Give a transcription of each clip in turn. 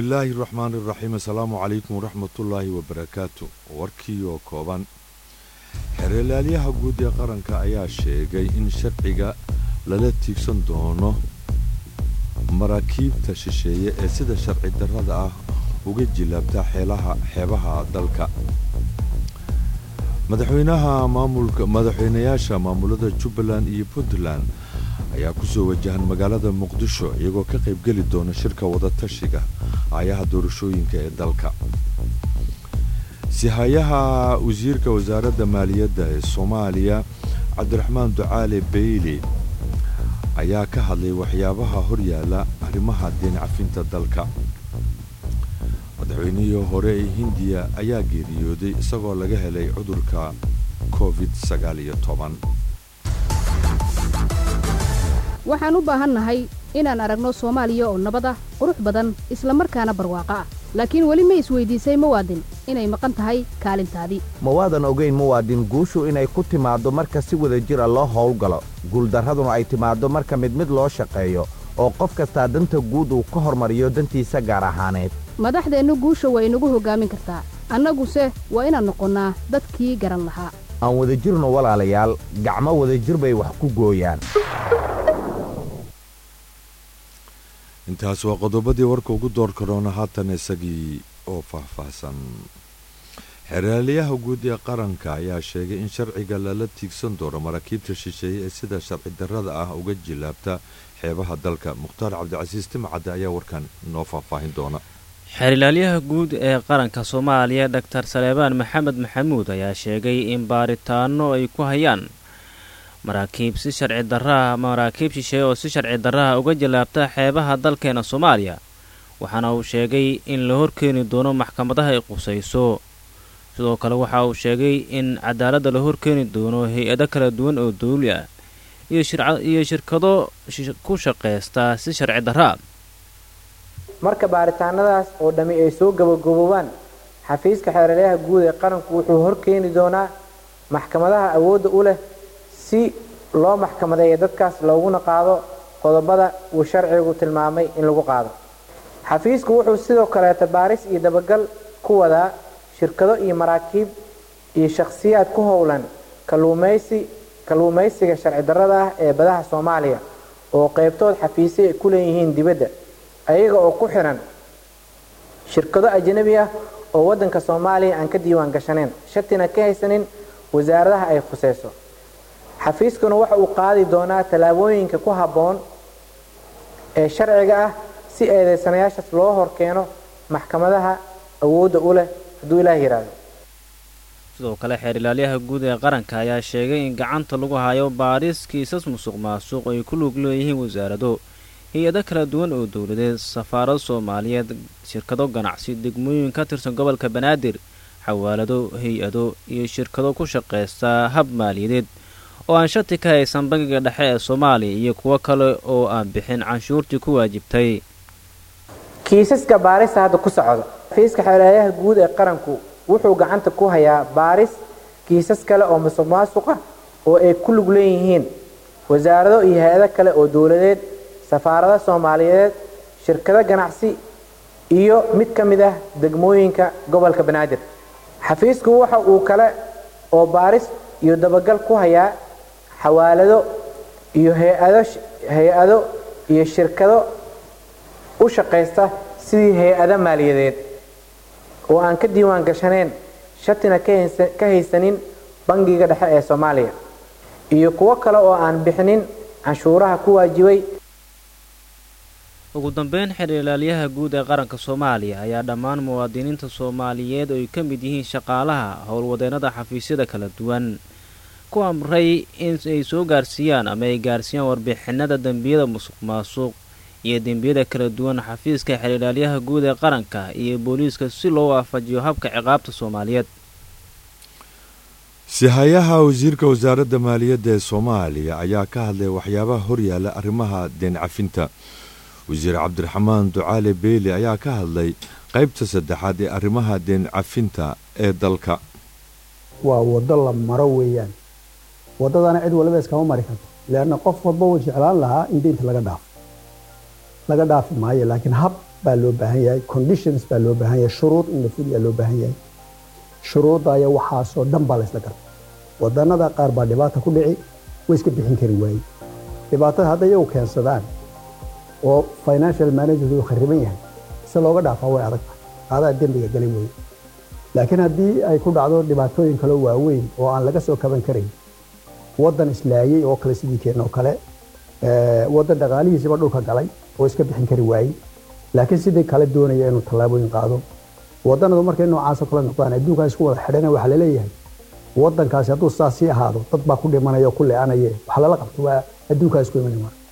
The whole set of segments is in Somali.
bismillaahi raxmaani iraxiim assalaamu calaykum waraxmatullaahi wabarakaatu warkii oo kooban xeeralaalyaha guud ee qaranka ayaa sheegay in sharciga lala tiigsan doono maraakiibta shisheeye ee sida sharci darrada ah uga jilaabta xeelaha xeebaha dalka madaxweynaha maamulka madaxweynayaasha maamulada jubbaland iyo puntland ayaa kusoo wajahan magaalada muqdisho iyagoo ka qaybgeli doona shirka wadatashiga aayaha doorashooyinka ee dalka sihayaha wasiirka wasaaradda maaliyadda ee soomaaliya cabdiraxmaan ducaale beyli ayaa ka hadlay waxyaabaha horyaala arrimaha deen cafinta dalka madaxweynihii hore ee hindiya ayaa geeriyooday isagoo laga helay cudurka covid waxaan u baahannahay inaan aragno soomaaliya oo nabad ah qurux badan isla markaana barwaaqo ah laakiin weli ma isweydiisay muwaadin inay maqan tahay kaalintaadii ma waadan ogayn muwaadin guushu inay ku timaaddo marka si wada jira loo howlgalo guuldarraduna ay timaaddo marka mid mid loo shaqeeyo oo qof kastaa danta guud uu ka hormariyo dantiisa gaar ahaaneed madaxdeennu guusha waa inagu hoggaamin kartaa annaguse waa inaan noqonnaa dadkii garan lahaa aan wadajirno walaalayaal gacmo wadajir bay wax ku gooyaan intaas waa qodobadii warka ugu door karoona haatan isagii oo faahfaahsan xeraalyaha guud ee qaranka ayaa sheegay in sharciga lala tiigsan doono maraakiibta shisheeye ee sida sharci darrada ah uga jilaabta xeebaha dalka mukhtaar cabdicasiis timcadde ayaa warkan noo faahfaahin doona xeerilaalyaha guud ee qaranka soomaaliya doctor saleebaan maxamed maxamuud ayaa sheegay in baaritaano ay ku hayaan maraakiib si sharci darraha maraakiib shisheeye oo si sharci darraha uga jilaabta xeebaha dalkeena soomaaliya waxaana uu sheegay in la horkeeni doono maxkamadaha ay qusayso sidoo kale waxa uu sheegay in cadaaladda la horkeeni doono hay-ado kala duwan oo dawli ah iyo shirkado ku shaqaysta si sharci darraa marka baaritaanadaas oo dhammi ay soo gabagaboobaan xafiiska xeeralyaha guud ee qaranku wuxuu horkeeni doonaa maxkamadaha awoodda u leh si loo maxkamadeeya dadkaas looguna qaado qodobada uu sharcigu tilmaamay in lagu qaado xafiisku wuxuu sidoo kaleeta baaris iyo dabagal ku wadaa shirkado iyo maraakiib iyo shakhsiyaad ku howlan kaluumaysi kalluumaysiga sharci darrada ah ee badaha soomaaliya oo qaybtood xafiisyo ay ku leeyihiin dibadda ayaga oo ku xiran shirkado ajnabi ah oo waddanka soomaaliya aan ka diiwaan gashaneen shatina ka haysanin wasaaradaha ay khuseyso xafiiskuna waxa uu qaadi doonaa tallaabooyinka ku habboon ee sharciga ah si eedeysanayaashaas loo horkeeno maxkamadaha awoodda u leh hadduu ilaah yidhaahdo sidoo kale xeerilaalyaha guud ee qaranka ayaa sheegay in gacanta lagu hayo baaris kiisas musuq maasuq ay ku lug leeyihiin wasaarado hay-ado kala duwan oo dowladeed safaarado soomaaliyeed shirkado ganacsi degmooyin ka tirsan gobolka banaadir xawaalado hay-ado iyo shirkado ku shaqaysta hab maaliyadeed oo aan shati ka haysan bangiga dhexe ee soomaaliya iyo kuwo kale oo aan bixin canshuurtii ku waajibtay kiisaska baarista hadda ku socda xafiiska xeelaalyaha guud ee qaranku wuxuu gacanta ku hayaa baaris kiisas kale oo musuq maasuqa oo ay ku lug leeyihiin wasaarado iyo hay-ado kale oo dowladeed safaarado soomaaliyeed shirkado ganacsi iyo mid ka mid ah degmooyinka gobolka banaadir xafiisku waxa uu kale oo baaris iyo dabagal ku hayaa xawaalado iyo hay-ado hay-ado iyo shirkado u shaqaysta sidii hay-ado maaliyadeed oo aan ka diiwaan gashaneen shatina ka haysanin bangiga dhexe ee soomaaliya iyo kuwo kale oo aan bixinin canshuuraha ku waajibay ugu dambeyn xeerilaalyaha guud ee qaranka soomaaliya ayaa dhammaan muwaadiniinta soomaaliyeed oo ay ka mid yihiin shaqaalaha howlwadeennada xafiisyada kala duwan ku amray in ay soo gaarsiiyaan ama ay gaarsiiyaan warbixinada dembiyada musuq maasuq iyo dembiyada kala duwan xafiiska xeerilaalyaha guud ee qaranka iyo booliiska si loo waafajiyo habka ciqaabta soomaaliyeed sihayaha wasiirka wasaaradda maaliyadda ee soomaaliya ayaa ka hadlay waxyaabaha horyaala arrimaha deen cafinta wasiir cabdiraxmaan ducaale beeli ayaa ka hadlay qaybta saddexaad ee arrimaha deen cafinta ee dalka waa waddo la maro weeyaan waddadana cid waliba iskama mari karto leanna qof walba wuu jeclaan lahaa in deynta laga dhaafo laga dhaafi maayo laakiin hab baa loo baahan yahay conditions baa loo baahan yahay shuruud in la fuliyaa loo baahan yahay shuruudaya waxaasoo dhan baa la isla garta wadanada qaar baa dhibaata ku dhici way iska bixin kari waaye dhibaatada hadday iyagu keensadaan oo financial management uu khariban yahay si looga dhaafaa way adag adaa dembiga galay weye laakiin haddii ay ku dhacdo dhibaatooyin kale waaweyn oo aan laga soo kaban karayn waddan islaayey oo kale sidii keen oo kale waddan dhaqaalihiisiba dhulka galay oo iska bixin kari waayey laakiin sidii kale doonaya inuu tallaabooyin qaado waddanadu markay noocaasa kula noqdaan adduunkaa isku wada xidhana waxaa laleeyahay waddankaasi hadduu saas sii ahaado dad baa ku dhimanaya oo ku le-anaye wax lala qabto waa adduunkaa isku iman maa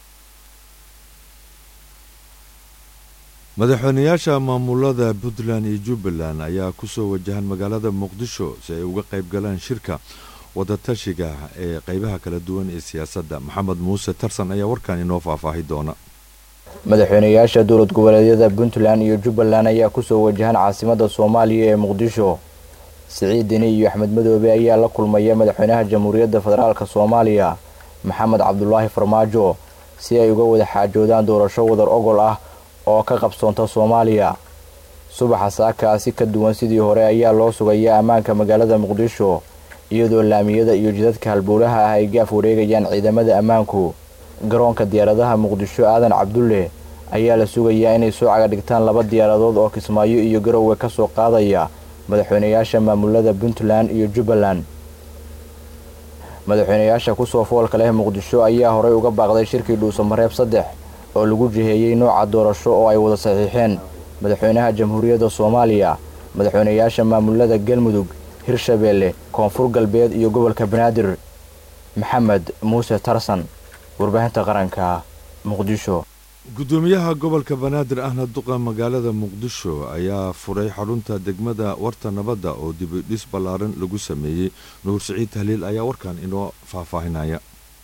madaxweynayaasha maamulada puntland iyo jubbaland ayaa kusoo wajahan magaalada muqdisho si ay uga qayb galaan shirka wadatashiga ee qeybaha kala duwan ee siyaasadda maxamed muuse tarsan ayaa warkan inoo faahfaahi doona madaxweynayaasha dowlad goboleedyada puntland iyo jubbaland ayaa kusoo wajahan caasimada soomaaliya ee muqdisho siciid deni iyo axmed madoobe ayaa la kulmaya madaxweynaha jamhuuriyadda federaalk soomaaliya maxamed cabdulaahi farmaajo si ay uga wada xaajoodaan doorasho wadar ogol ah oo ka qabsoonta soomaaliya subaxa saaka si ka duwan sidii hore ayaa loo sugayaa ammaanka magaalada muqdisho iyadoo laamiyada iyo jidadka halbowlaha ah ay gaaf wareegayaan ciidamada ammaanku garoonka diyaaradaha muqdisho aadan cabdulle ayaa la sugayaa inay soo caga dhigtaan laba diyaaradood oo kismaayo iyo garowe ka soo qaadaya madaxweynayaasha maamulada puntland iyo jubbaland madaxweynayaasha kusoo foolka leh muqdisho ayaa horey uga baaqday shirkii dhuusamareeb saddex oo lagu jiheeyey nooca doorasho oo ay wada saxiixeen madaxweynaha jamhuuriyadda soomaaliya madaxweynayaasha maamulada galmudug hirshabeelle koonfur galbeed iyo gobolka banaadir maxamed muuse tarsan warbaahinta qaranka muqdisho gudoomiyaha gobolka banaadir ahna duqa magaalada muqdisho ayaa furay xarunta degmada warta nabadda oo dibidhis ballaaran lagu sameeyey nuur siciid tahliil ayaa warkan inoo faahfaahinaya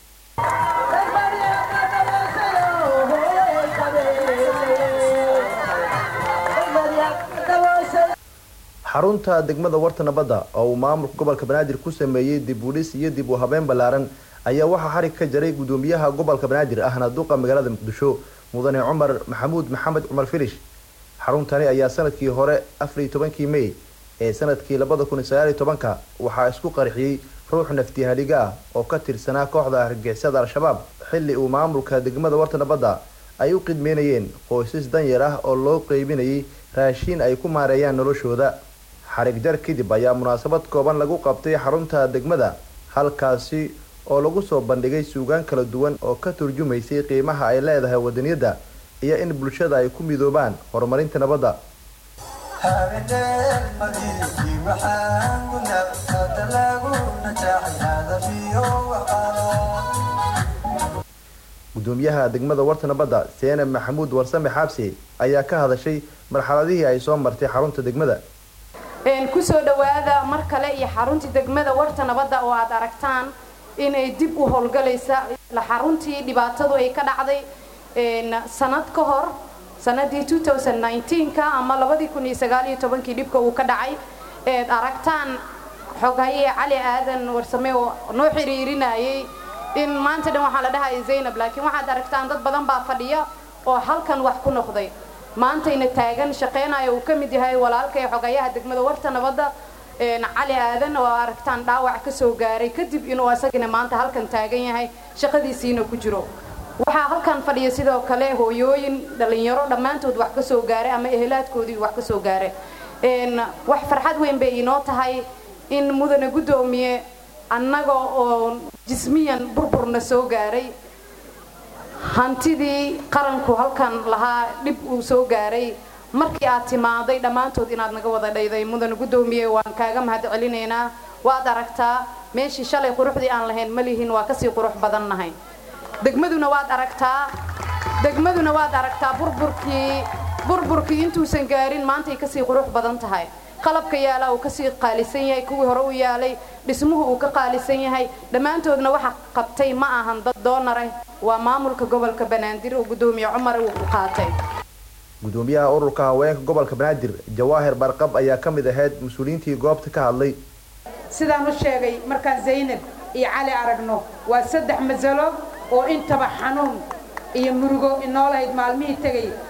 xarunta degmada warta nabadda oo uu maamulka gobolka banaadir ku sameeyey dib udhis iyo dib u habeen ballaaran ayaa waxaa xarig ka jaray gudoomiyaha gobolka banaadir ahna duqa magaalada muqdisho mudane cumar maxamuud maxamed cumar filish xaruntani ayaa sanadkii hore afariyo tobankii mey ee sanadkii labada kun iyo sagaaliyo tobanka waxaa isku qarxiyey ruux naftihaliga ah oo ka tirsanaa kooxda argixisada al-shabaab xilli uu maamulka degmada warta nabadda ay u qidmeynayeen qoysas danyar ah oo loo qeybinayay raashiin ay ku maareeyaan noloshooda xarig jar kadib ayaa munaasabad kooban lagu qabtay xarunta degmada halkaasi oo lagu soo bandhigay suugaan kala duwan oo ka turjumaysay qiimaha ay leedahay wadaniyadda iyo in bulshada ay ku midoobaan horumarinta nabadda gudoomiyaha degmada warta nabadda seene maxamuud warsame xaabsi ayaa ka hadashay marxaladihii ay soo martay xarunta degmada kusoo dhawaada mar kale iyo xaruntii degmada warta nabadda oo aad aragtaan inay dib u howlgalaysa xaruntii dhibaatadu ay ka dhacday sanad ka hor sanadii ka ama kii dhibka uu ka dhacay eed aragtaan xoghaye cali aadan warsame oo noo xiriirinayay in maanta dhan waxaa la dhahaya zaynab laakiin waxaad aragtaan dad badan baa fadhiya oo halkan wax ku noqday maantayna taagan shaqaynaya uu ka mid yahay walaalka ee xogayaha degmada warta nabadda cali aadan oo aragtaan dhaawac ka soo gaaray kadib inuu asagana maanta halkan taagan yahay shaqadiisiina ku jiro waxaa halkan fadhiya sidoo kale hooyooyin dhallinyaro dhammaantood wax ka soo gaaray ama ehelaadkoodii wax ka soo gaaray wax farxad weyn bay inoo tahay in mudane guddoomiye annaga oo jismiyan burburna soo gaaray hantidii qaranku halkan lahaa dhib uu soo gaaray markii aad timaaday dhammaantood inaad naga wada dhayday mudane guddoomiye waan kaaga mahad celinaynaa waad aragtaa meeshii shalay quruxdii aan lahayn ma lihin waa kasii qurux badan nahay degmaduna waad aragtaa degmaduna waad aragtaa burburkii burburkii intuusan gaarin maantay kasii qurux badan tahay qalabka yaalaa uu kasii qaalisan yahay kuwii hore u yaalay dhismuhu uu ka qaalisan yahay dhammaantoodna waxa qabtay ma ahan dad doonar ah waa maamulka gobolka banaadir oo guddoomiye cumar uu qaatay gudoomiyaha ururka haweenka gobolka banaadir jawaahir barqab ayaa ka mid ahayd mas-uuliyiintii goobta ka hadlay sidaan u sheegay markaan zaynab iyo cali aragno waa saddex masalo oo intaba xanuun iyo murugo inoo lahayd maalmihii tegay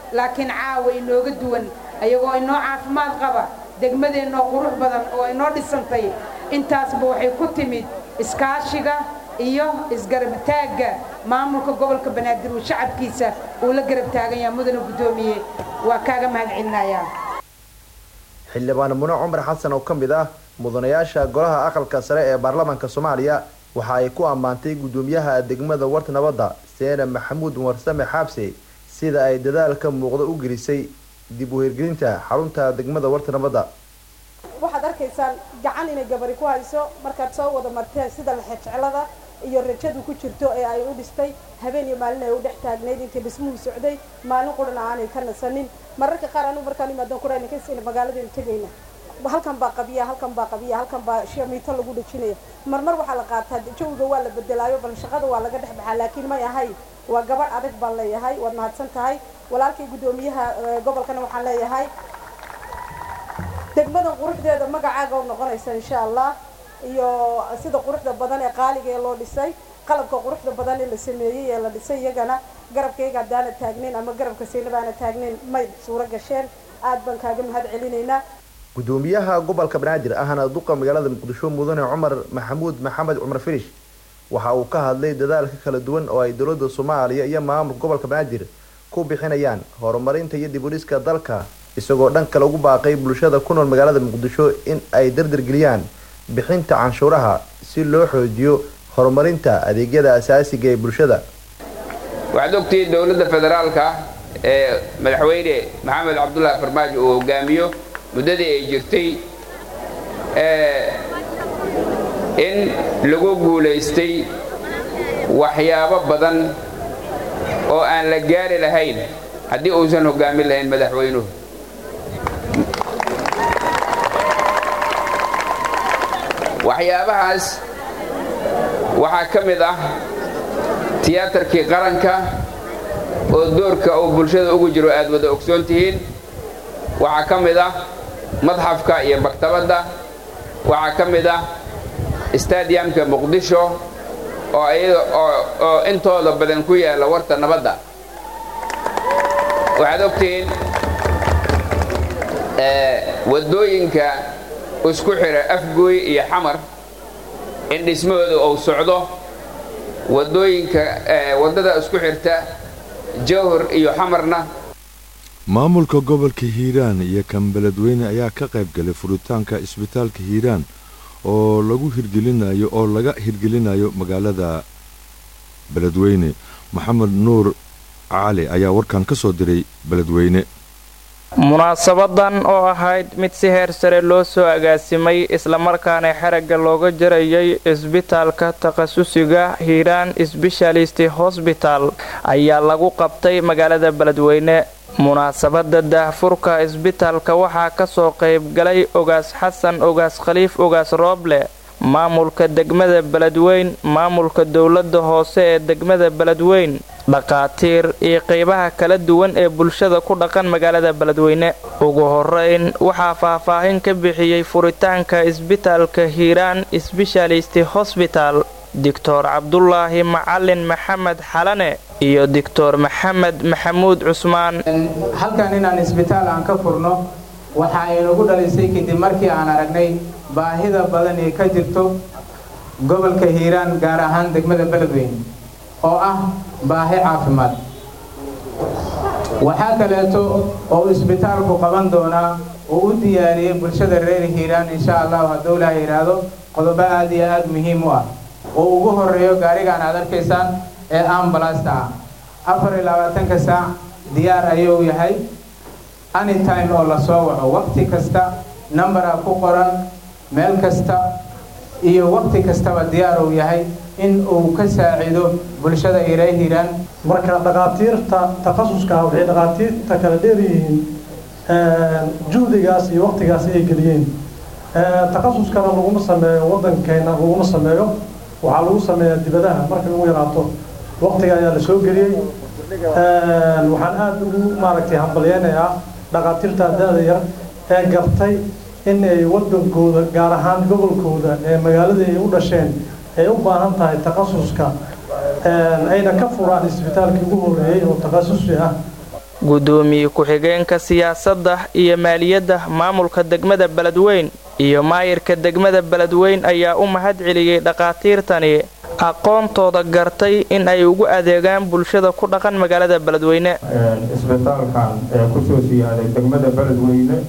laakiin caawa inooga duwan ayagoo inoo caafimaad qaba degmadeennoo qurux badan oo inoo dhisantay intaasba waxay ku timid iskaashiga iyo isgarabtaagga maamulka gobolka banaadir uu shacabkiisa uu la garab taagan yaha mudana guddoomiye waa kaaga mahad celinayaa xildhibaan mune cumar xasan oo ka mid ah mudanayaasha golaha aqalka sare ee baarlamaanka soomaaliya waxa ay ku ammaantay guddoomiyaha degmada warta nabadda seene maxamuud warsame xaabse sida ay dadaalka muuqda u gelisay dib u hirgelinta xarunta degmada warta nabadda waxaad arkaysaan gacan inay gabari ku hayso markaad soo wada marteen sida lexejeclada iyo rajadu ku jirto ee ay u dhistay habeen iyo maalin ay u dhex taagnayd intii dhismuhu socday maalin qurana aanay ka nasanin mararka qaar anigu markaan imaadan kurayna magaaladaynu tegayna halkan baa qabiya halkan baa qabiya halkan baa shamiito lagu dhejinaya marmar waxaa la qaataa jawga waa la bedelaayo bal shaqada waa laga dhex baxaa laakiin may ahay waa gabadh adag baan leeyahay waad mahadsan tahay walaalkay guddoomiyaha gobolkana waxaan leeyahay degmadan quruxdeeda magacaaga u noqonaysa insha allah iyo sida quruxda badan ee qaaliga ee loo dhisay qalabka quruxda badan ee la sameeyey ee la dhisay iyagana garabkayga haddaana taagnayn ama garabka saynabaana taagnayn may suuro gasheen aad baan kaaga mahad celinaynaa gudoomiyaha gobolka banaadir ahna duqa magaalada muqdisho mudane cumar maxamuud maxamed cumar firish waxa uu ka hadlay dadaalka kala duwan oo ay dowladda soomaaliya iyo maamulka gobolka banaadir ku bixinayaan horumarinta iyo dibudhiska dalka isagoo dhan kale ugu baaqay bulshada ku nool magaalada muqdisho in ay dardargeliyaan bixinta canshuuraha si loo xoojiyo horumarinta adeegyada asaasiga ee bulshada waxaad ogtihiin dowladda federaalka ee madaxweyne maxamed cabdulaahi farmaajo uu hogaamiyo muddadii ay jirtay in lagu guulaystay waxyaabo badan oo aan la gaari lahayn haddii uusan hogaamin lahayn madaxweynuhu waxyaabahaas waxaa ka mid ah tiyaatarkii qaranka oo doorka uu bulshada ugu jiro aad wada ogsoon tihiin waxaa ka mid ah madxafka iyo maktabadda waxaa ka mid ah stadiamka muqdisho oo intooda badan ku yaalla warta nabadda waxaad ogtihiin waddooyinka isku xira afgooy iyo xamar in dhismahooda uu socdo waddooyinka waddada isku xirta jawhar iyo xamarna maamulka gobolka hiiraan iyo kan beledweyne ayaa ka qayb galay furitaanka isbitaalka hiiraan oo lagu hirgelinayo oo laga hirgelinayo magaalada beledweyne maxamed nuur cali ayaa warkan ka soo diray beledweyne munaasabadan oo ahayd mid si heer sare loo soo agaasimay islamarkaana xeragga looga jarayay isbitaalka takhasusiga hiiraan sbeshalisti hosbital ayaa lagu qabtay magaalada beledweyne munaasabada daahfurka isbitaalka waxaa kasoo qaybgalay ogaas xasan ogaas khaliif ogaas rooble maamulka degmada beledweyn maamulka dowlada hoose ee degmada beledweyn dhaqaatiir iyo qeybaha kala duwan ee bulshada ku dhaqan magaalada beledweyne ugu horeyn waxaa faahfaahin ka bixiyey furitaanka isbitaalka hiiraan sbeshalisti hosbital doctor cabdulaahi macalin maxamed xalane iyo doctor maxamed maxamuud cusmaan halkan inaan isbitaal aan ka furno waxa ay nagu dhalisay kadib markii aan aragnay baahida badan ee ka jirto gobolka hiiraan gaar ahaan degmada beledweyne oo ah baahi caafimaad waxaa kaleeto oo isbitaalku qaban doonaa oo u diyaariyey bulshada reer hiiraan insha allahu hadduu ilaah yidhaahdo qodobo aad iyo aad muhiim u ah oo ugu horeeyo gaarigaan aad arkaysaan ee ambalasta ah afar iyo labaatanka saac diyaar ayuu yahay anytime oo lasoo waco waqti kasta numbera ku qoran meel kasta iyo waqti kastaba diyaar uu yahay in uu ka saacido bulshada iree hiiraan marka dhakhaatiirta takhasuska waxay dhakhaatiirta kala dheeryihiin juhdigaas iyo waqtigaas ay geliyeen takhasuskana laguma sameeyo waddankeena laguma sameeyo waxaa lagu sameeyaa dibadaha markay ugu yaraato waqtiga ayaa la soo geliyey waxaan aada ugu maaragtay hambalyeynayaa dhakhaatiirta da-da yar ee gartay in ay waddankooda gaar ahaan gobolkooda ee magaaladii ay u dhasheen ay u baahan tahay takhasuska ayna ka furaan isbitaalkii ugu horreeyey oo takhasusi ah guddoomiye ku-xigeenka siyaasadda iyo maaliyadda maamulka degmada beledweyn iyo maayirka degmada beledweyn ayaa u mahad celiyey dhakhaatiirtani aqoontooda gartay in ay ugu adeegaan bulshada ku dhaqan magaalada beledweyne isbitaalkan ee kusoo siyaaday degmada beledweyne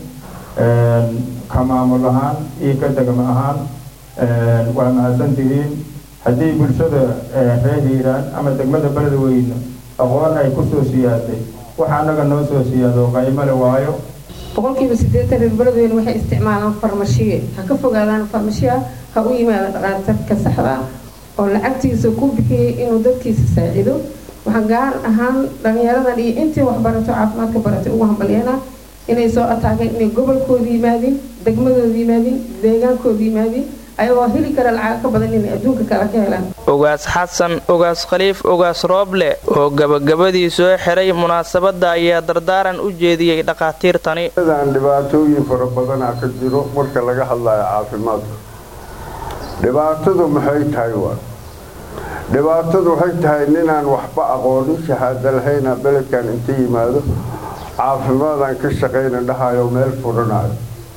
ka maamul ahaan iyo ka degmo ahaan waa mahadsantihiin haddii bulshada reer hiiraan ama degmada beledweyne aqoon ay kusoo siyaaday waxa annaga noo soo siyaado qaymale waayo boqolkiiba siddeetan reer beledweyne waxay isticmaalaan farmashiye ha ka fogaadaan farmashiya ha u yimaada dhaqaatarka saxda ah oo lacagtiisa ku bixiyey inuu dadkiisa saacido waxaan gaar ahaan dhallinyaradan iyo intii waxbarato caafimaadka baratay ugu hambalyeena inay soo ataageen inay gobolkooda yimaadeen degmadooda yimaadeen deegaankooda yimaadeen ayagoo heli kara lacag ka badan inay adduunka kale ka helaan ogaas xasan ogaas khaliif ogaas rooble oo gabagabadii soo xiray munaasabadda ayaa dardaaran u jeediyey dhakhaatiirtani dan dhibaatooyin fara badanaa ka jiro marka laga hadlayo caafimaadka dhibaatadu maxay tahay waa dhibaatadu waxay tahay ninaan waxba aqoonin shahaada lahayna beledkan inta yimaado caafimaadaan ka shaqayna dhahayo meel furanayo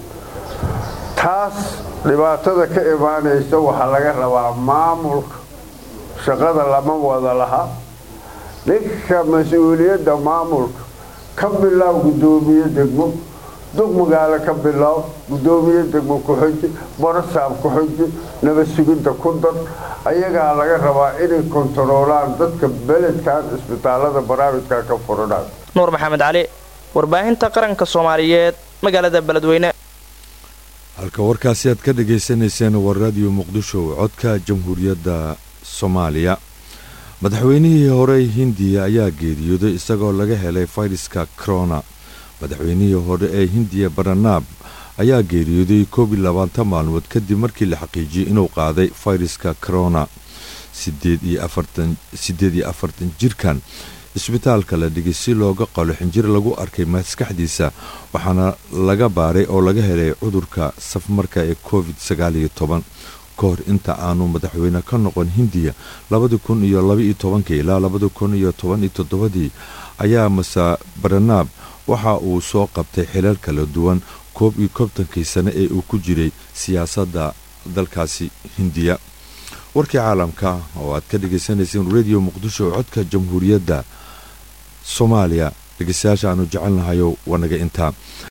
taas dhibaatada ka imaanaysa waxaa laga rabaa maamulka shaqada lama wada laha ninka mas-uuliyadda maamulka ka bilaab guddoomiye degmo duq magaalo ka bilaab guddoomiye degmo ku-xiji barasaab ku-xiji nabad sugidda ku dar ayagaa laga rabaa inay kontaroolaan dadka beledkan isbitaalada barnaamijka ka furanayo nuur maxamed cali warbaahinta qaranka soomaaliyeed magaalada beledweyne halka warkaasi aad ka dhagaysanayseen waa raadiyo muqdisho codka jamhuuriyadda soomaaliya madaxweynihii hore hindiya ayaa geeriyooday isagoo laga helay fayraska corona madaxweynihii hore ee hindiya baranaab ayaa geeriyooday koob iyo labaatan maalmood kadib markii la xaqiijiyey inuu qaaday fayraska corona siddeed iyo afartan jirkan isbitaalka la dhigay si looga qalo xinjir lagu arkay maskaxdiisa waxaana laga baaray oo laga helay cudurka safmarka ee covid sagaaliyo toban ka hor inta aanu madaxweyne ka noqon hindiya labadi kun iyo labaiyo tobankii ilaa labadi kun iyo toban iyo toddobadii ayaa mase baranaab waxa uu soo qabtay xilal kala duwan koob iyo kontonkii sane ee uu ku jiray siyaasadda dalkaasi hindiya warkii caalamka oo aad ka dhagaysanayseen radio muqdisho codka jamhuuriyadda soomaaliya dhegeystayaasha aanu jecelnahayo waa naga intaa